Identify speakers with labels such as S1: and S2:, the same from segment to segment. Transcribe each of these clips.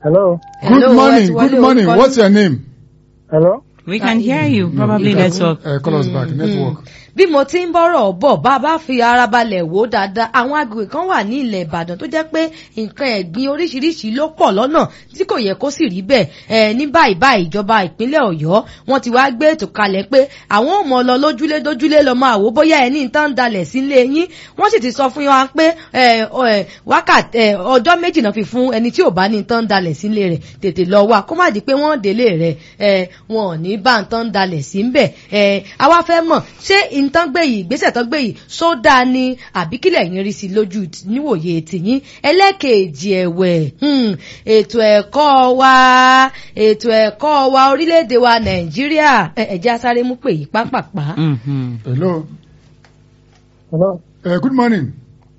S1: Hello.
S2: Good
S3: Hello,
S2: morning.
S3: what's-
S2: Good morning.
S3: what-
S2: What's your name?
S1: Hello.
S3: We can hear you. Probably network.
S2: Uh, call us back. Network.
S4: bí mo ti ń bọ́rọ̀ bọ̀ bá a bá fi ara balẹ̀ wò ó dáadáa àwọn agbègbè kan wà ní ilẹ̀ ìbàdàn tó jẹ́ pé nǹkan ẹ̀gbin oríṣiríṣi ló pọ̀ lọ́nà tí kò yẹ kó sì rí bẹ́ẹ̀ ẹ ní báyìí báyìí ìjọba ìpínlẹ̀ ọ̀yọ́ wọ́n ti wá gbé ètò kalẹ̀ pé àwọn ò mọ̀ lọ lójúlé dójúlé lọ máa wò bóyá ẹni nǹkan ń dalẹ̀ sílé yín wọ́n sì ti sọ fún wa pé ẹ, ọ, ẹ, wákàtí ẹ, ọjọ́ méjì náà fi fún ẹni tí ò bá ní nǹkan ń dalẹ̀ sílé rẹ̀ tètè lọ wá kó má di pé wọ́n délé rẹ̀ ẹ, wọn ò ní bá nǹkan ń dalẹ̀ sí ń bẹ̀ ẹ, àwa fẹ́ mọ̀ ṣé nǹkan gbé yìí ìgbésẹ̀ tó gbé yìí sódà ni àbí kílẹ̀ yín rí sí lójú níwòye tìyín ẹlẹ́kẹ̀ẹ́jì ẹ̀wẹ̀ hmm, ètò ẹ̀kọ́ wa ètò ẹ̀kọ́ wa orílẹ̀-èdè wa nàìjíríà ẹ- ẹ̀jẹ̀ asáré mú pè yìí pápápá.
S3: Mhm.
S2: Hello.
S1: Hello.
S2: Uh, good morning.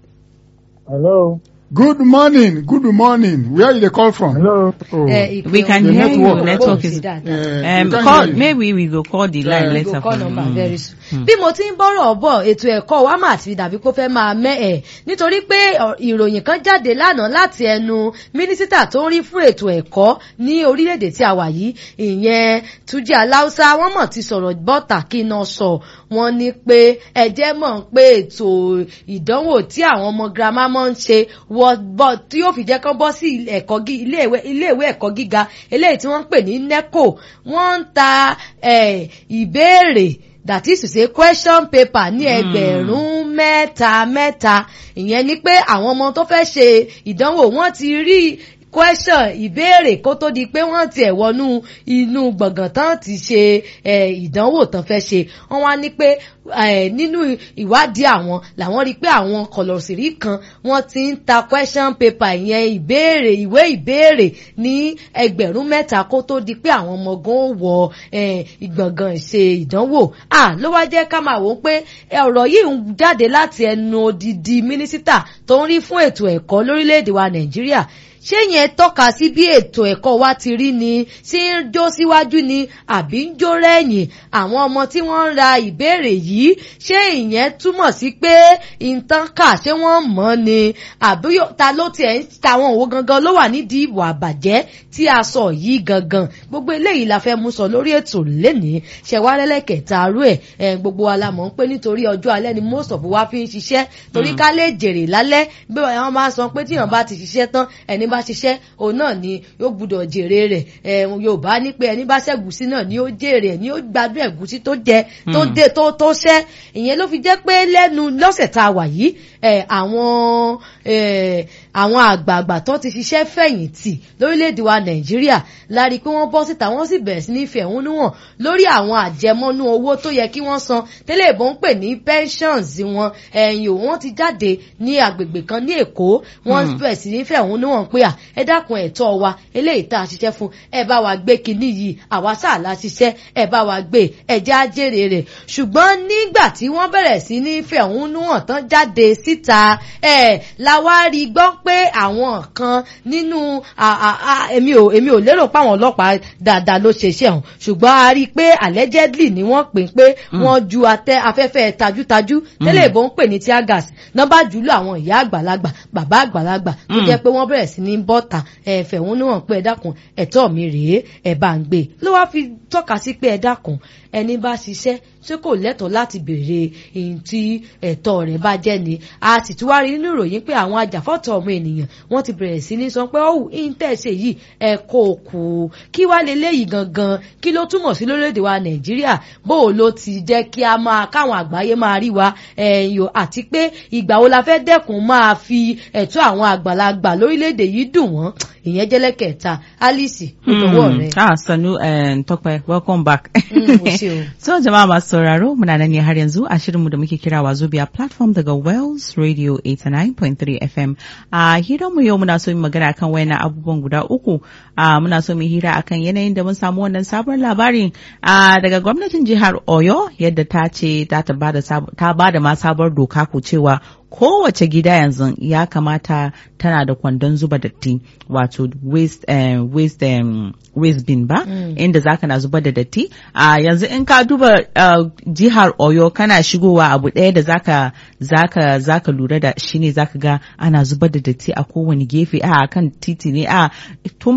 S1: Hello.
S2: Good morning. Good morning. Where you dey call from?
S1: Hello.
S2: Oh.
S4: Ẹ, ìpè
S3: We can
S2: The
S3: hear
S2: network.
S3: you. Network
S4: Gbóhùn
S3: is.
S4: sí dáadáa.
S2: Uh,
S3: Um,
S2: we can't
S3: call,
S2: hear you.
S3: maybe we will call the line
S2: Yeah.
S3: later.
S4: go call
S3: for-
S4: number
S3: Mm.
S4: very soon. bí mo ti ń bọ́rọ̀ bọ̀ ètò ẹ̀kọ́ wa mà ti dàbí kó fẹ́ máa mẹ́ ẹ̀ nítorí pé ọ, ìròyìn kan jáde lánàá láti ẹnu mínísítà tó ń rí fún ètò ẹ̀kọ́ ní orílẹ̀-èdè tí a wà yìí ìyẹn Túnjí Aláùsá wọ́n mọ̀ ti sọ̀rọ̀ bọ́tà kí iná sọ wọ́n ní pé ẹ̀jẹ̀ mọ̀ pé ètò ìdánwò tí àwọn ọmọ girama máa ń ṣe wọ bọ́ tí yóò fi jẹ́ kán bọ́ sí ẹ̀kọ́ gí- iléèwé iléèwé ẹ̀kọ́ gíga eléyìí tí wọ́n ń pè ní NECO wọ́n ń ta eh, ìbéèrè that is to say question paper ní ẹgbẹ̀rún mẹ́ta mẹ́ta ìyẹn ni pé àwọn ọmọ tó fẹ́ ṣe ìdánwò wọ́n ti rí question ìbéèrè kó tó di pé wọ́n tiẹ̀ wọnú inú gbọ̀ngàn tán ti ṣe eh, ìdánwò tán fẹ́ ṣe wọ́n wá ní pé eh, nínú ìwádìí àwọn làwọn rí pé àwọn kọ̀lọ̀sìrí kan wọ́n ti ń ta question paper ìyẹn ìbéèrè ìwé ìbéèrè ní ẹgbẹ̀rún mẹ́ta kó tó di pé àwọn ọmọ gan ó wọ eh, ìgbọ̀ngàn ṣe ìdánwò à ló wá jẹ́ ká máa wò ó pé eh, ọ̀rọ̀ yìí ń jáde láti ẹnu odidi mínísítà tó ń rí fún ètò ẹ̀kọ́ lórílẹ̀‐èdè wa nàìjíríà ṣé yẹn tọ́ka sí bí ètò ẹ̀kọ́ wa ti rí ni sí ń jó síwájú ni àbí ń jó rẹ́yìn àwọn ọmọ tí wọ́n ń ra ìbéèrè yìí ṣé ìyẹn túmọ̀ sí pé ìtàn kà ṣé wọ́n mọ̀ ni àbí yó- ta ló tiẹ̀ ń tàwọn òwò gangan ló wà nídìí ìwà àbàjẹ́ tí a sọ yìí gangan gbogbo eléyìí la fẹ́ mú sọ lórí ètò lénìí ṣẹ̀wálẹ́lẹ́kẹ̀ta arú ẹ̀ ẹ̀ gbogbo wa la mọ̀ ń pé nítorí ọjọ́ alẹ́ ni most of wa fi ń ṣiṣẹ́ torí ká lè jèrè lálẹ́ bí wọ́n máa sọ pé tíyàn bá ti ṣiṣẹ́ tán ẹni bá ṣiṣẹ́ òun náà ni yóò gbúdọ̀ jèrè rẹ̀ ẹ̀ yorùbá ní pé ẹni bá ṣẹ̀gúsí náà ni ó jèrè ẹ̀ ni ó gbádùn ẹ̀gúsí tó jẹ tó dé tó tó ṣẹ́ ìyẹn ló fi jẹ́ pé lẹ́nu lọ́sẹ̀ tá a wà yìí ẹ̀ àwọn ẹ̀ àwọn àgbààgbà tó ti ṣiṣẹ́ fẹ̀yìntì lórílẹ̀‐èdè wa nàìjíríà la rí i pé wọ́n bọ́ síta wọ́n sì bẹ̀rẹ̀ sí ní fẹ̀hónú hàn lórí àwọn àjẹmọ́nú owó tó yẹ kí wọ́n san tẹ́lẹ̀ ìbò ń pè ní pensions wọn ẹ̀yìn òun wọ́n ti jáde ní agbègbè kan ní èkó wọ́n bẹ̀rẹ̀ sí ní fẹ̀hónú hàn pé à ẹ dákun ẹ̀tọ́ wa eléyìí tá a ṣiṣẹ́ fún ẹ bá wa gbé kinní yìí àwa sáà la ṣiṣẹ́ ẹ bá wa gbé ẹjẹ́ ajére rẹ̀ ṣùgbọ́n nígbà tí wọ́n bẹ̀rẹ̀ sí ní fẹ̀hónú hàn tán jáde síta ẹ̀ la wá rí gbọ́ pé àwọn kan nínú à- à- à- èmi ò èmi ò lérò pé àwọn ọlọ́pàá dáadáa ló ṣe iṣẹ́ ọ̀hún ṣùgbọ́n a rí i pé allegedly ni wọ́n pè pé wọ́n ju atẹ afẹ́fẹ́ tajútajú tẹ́lẹ̀ ìbò ń pè ní tear gas nọ́bà jùlọ àwọn ìyá àgbàlagbà bàbá àgbàlagbà tó jẹ́ pé wọ́n bẹ̀rẹ̀ sí ní bọ́ta ẹ fẹ̀hónú hàn pé ẹ dákun ẹ̀tọ́ mi rèé ẹ bá ń gbé ló wá fi tọ́ka sí pé ẹ dákun ẹni bá ṣiṣẹ́ ṣé kò lẹ́tọ̀ọ́ láti béèrè èyí tí ẹ̀tọ́ rẹ̀ bá jẹ́ ni a sì tún wá rí nínú ìròyìn pé àwọn ajàfọ́tọ̀ ọmọ ènìyàn wọ́n ti bẹ̀rẹ̀ sí ní sọ pé ó íńtẹ̀sẹ̀ yìí ẹ kò kù kí wá leléyìí gangan kí ló túmọ̀ sí lórílẹ̀‐èdè wa nàìjíríà bó o ló ti jẹ́ kí a máa káwọn àgbáyé máa rí wa ẹ̀yìn o àti pé ìgbà wo la fẹ́ dẹ́kun máa fi ẹ̀tọ́ àwọn àgbàlagbà lórílẹ̀‐èdè yìí dùn wọ́n ìyẹn jẹ́lẹ́kẹ̀ẹ́ta alice ó dọwọ́ rẹ̀.
S3: Ah, Sanu and Tokwe, welcome back.
S4: Mm, mo ṣe o.
S3: So jama'a masu sauraro muna nan ne har yanzu a shirinmu da muke kira Wazobia platform daga Wells Radio 89.3 FM. A hiranmu yau muna so mu magana kan wayannan abubuwan guda uku. A muna so mu hira akan yanayin da mun samu wannan sabon labarin a daga gwamnatin jihar Oyo yadda ta ce ta bada sab- ta bada ma sabuwar doka ko cewa kowace gida yanzu ya kamata tana da kwandon zuba datti wato waste eh, waste em, waste bin ba inda zaka na zubar da datti a yanzu in ka duba uh, jihar Oyo kana shigowa abu ɗaya da zaka zaka zaka lura da shine zaka ga ana zubar da datti a kowane gefe a kan titi ne a tun